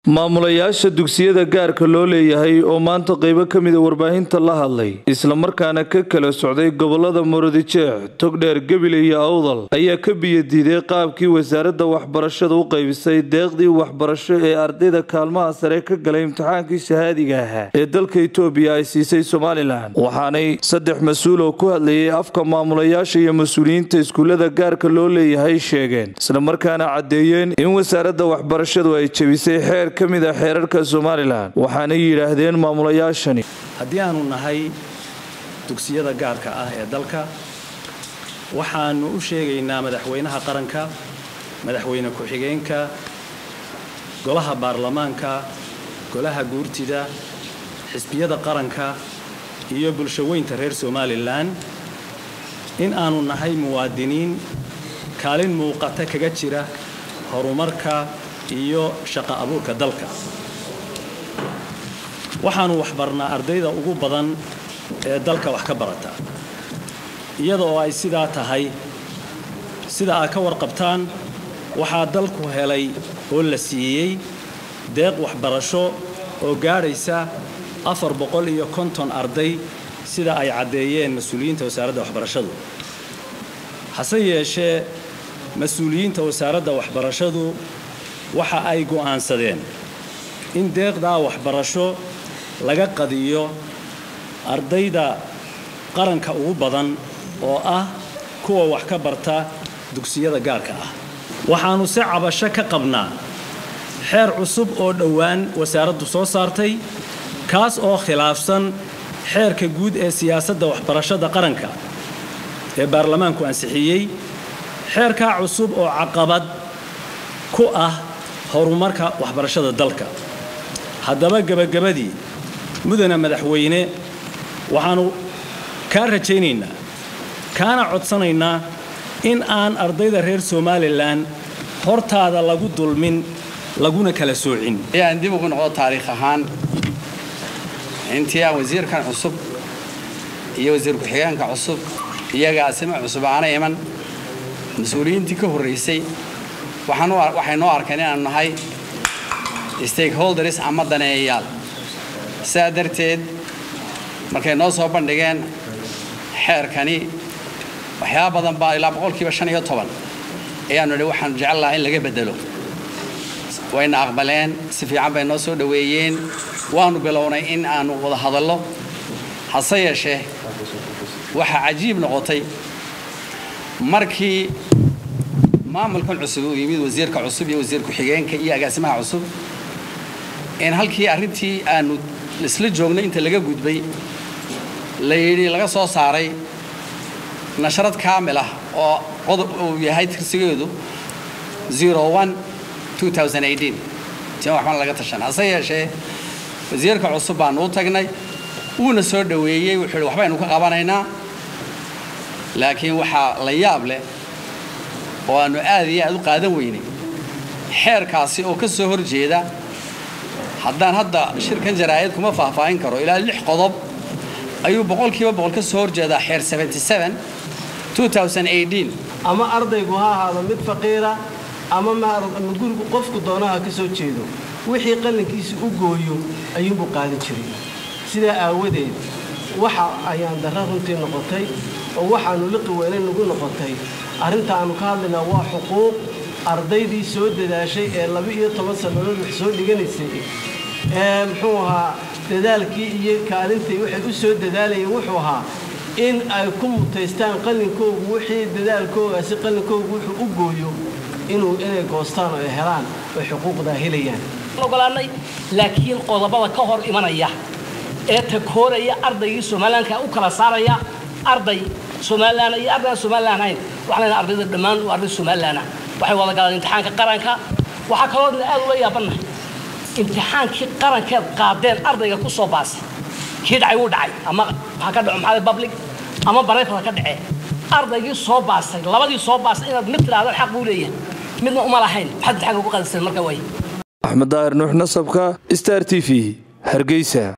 maamulayaasha dugsiyada gaarka loo leeyahay oo maanta qaybo ka mida warbaahinta la hadlay islamarkaana ka kala socday gobolada murudijeex togdheer gebile iyo awdal ayaa ka biyadiiday qaabkii wasaaradda waxbarashada u qaybisay deeqdii waxbarasho ee ardayda kaalmaha sare ka galay imtixaankii shahaadiga ahaa ee dalka itoobiya ay siisay somalilan waxaanay saddex mas-uul oo ku hadlayay afka maamulayaasha iyo mas-uuliyiinta iskuullada gaarka loo leeyahay sheegeen islamarkaana caddeeyeen in wasaaradda waxbarashadu ay jebisay xeer ka mid a xeerarka somalilan waxaanay yidhaahdeen maamulayaashani haddii aanu nahay dugsiyada gaarka ah ee dalka waxaanu u sheegaynaa madaxweynaha qaranka madaxweyne ku-xigeenka golaha baarlamaanka golaha guurtida xisbiyada qaranka iyo bulshaweynta reer somalilan in aanu nahay muwaadiniin kaalin muuqata kaga jira horumarka iyo shaqo abuurka dalka waxaanu waxbarnaa ardayda ugu badan ee dalka wax ka barata iyada oo ay sidaa tahay sida aad ka warqabtaan waxaa dalku helay oo la siiyey deeq waxbarasho oo gaadhaysa afar boqol iyo konton arday sida ay caddeeyeen mas-uuliyiinta wasaaradda waxbarashadu hase yeeshee mas-uuliyiinta wasaaradda waxbarashadu waxa ay go'aansadeen in deeqdaa waxbarasho laga qadiyo ardayda qaranka ugu badan oo ah kuwa wax ka barta dugsiyada gaarka ah waxaannu si cabasho ka qabnaa xeer cusub oo dhowaan wasaaraddu soo saartay kaas oo khilaafsan xeerka guud ee siyaasadda waxbarashada qaranka ee baarlamaanku ansixiyey xeerkaa cusub oo caqabad ku ah horumarka waxbarashada dalka haddaba gebagabadii mudana madaxweyne waxaannu kaa rajaynaynaa kaana codsanaynaa in aan ardayda reer somalilan hortaada lagu dulmin laguna kala soocin ayaan dib ugu noqdo taariikh ahaan intii aan wasiirkan cusub iyo wasiir ku-xigeenka cusub iyo agaasimo cusub aana iman mas-uuliyiintii ka horraysay waxay noo arkeen inaanu nahay stakeholders ama daneeyayaal sidaa darteed markay noo soo bandhigeen xeerkani waxyaaba badan baa ilaa boqolkiiba shan iyo toban ayaanu idhi waxaan jecel lahaa in laga beddelo wayna aqbaleen si fiican bay noo soo dhoweeyeen waanu bilownay in aanu wada hadallo hase yeeshee waxaa cajiib noqotay markii maamulkan cusub uu yimid wasiirka cusub iyo wasiir ku-xigeenka iyo agaasimaha cusub in halkii arrintii aanu isla joognay inta laga gudbay la yidhi laga soo saaray nasharad kaamil ah oo qodob uu yahay tirsigeedu tima waxbana laga tashan hase yeeshee wasiirka cusub baanu u tagnay wuuna soo dhoweeyey wuxuu yidhi waxbaynu ka qabanaynaa laakiin waxaa la yaab leh oo aannu aad iyo aad u qaadan weynay xeerkaasi oo ka soo hor jeeda haddaan hadda shirkan jaraa'id kuma faahfaahin karo ilaa lix qodob ayuu boqolkiiba boqol ka soo horjeedaa xeer ama ardaygu ha ahaado mid faqiira ama ma gurigu qofku doonaha ka soo jeedo wixii qallinkiisa u gooyo ayuunbuu qaadan jiray sidaa aawadeed waxa ayaan darra runtii noqotay oo waxaannu liqi weyne nagu noqotay arrinta aannu ka hadlaynaa waa xuquuq ardaydii soo dadaashay ee laba-iyo toban sannadood wax soo dhiganaysay ee muxuu ahaa dadaalkii iyo kaalintay waxay u soo dadaalayeen wuxuu ahaa in ay ku mutaystaan qallinkoogu wixii dadaalkoogaasi qallinkoogu wuxuu u gooyo inuu inay goostaan oo ay helaan oy xuquuqdaa helayaan ogolaanay laakiin qodobada ka hor imanaya ee takooraya ardaygii somalilanka u kala saaraya arday somalilan iyo ardayaan somalilan ahayn waxaan leenahay ardayda dhammaan waa arday somalilan ah waxay wada galaan imtixaanka qaranka waxaa kaloodna aad ula yaabannahay imtixaankii qarankeed qaadeen ardayga ku soo baasay kii dhacay wuu dhacay ama waxaa ka dhaco maxaa public ama barayfada ka dhacee ardaygii soo baasay labadii soo baasay inaad mid tidhahdaan xaq buu leeyahay midna uma lahayn maxaad imtixaanka ku qadiseen marka way axmed daahir nuux nasabka star t v hargeysa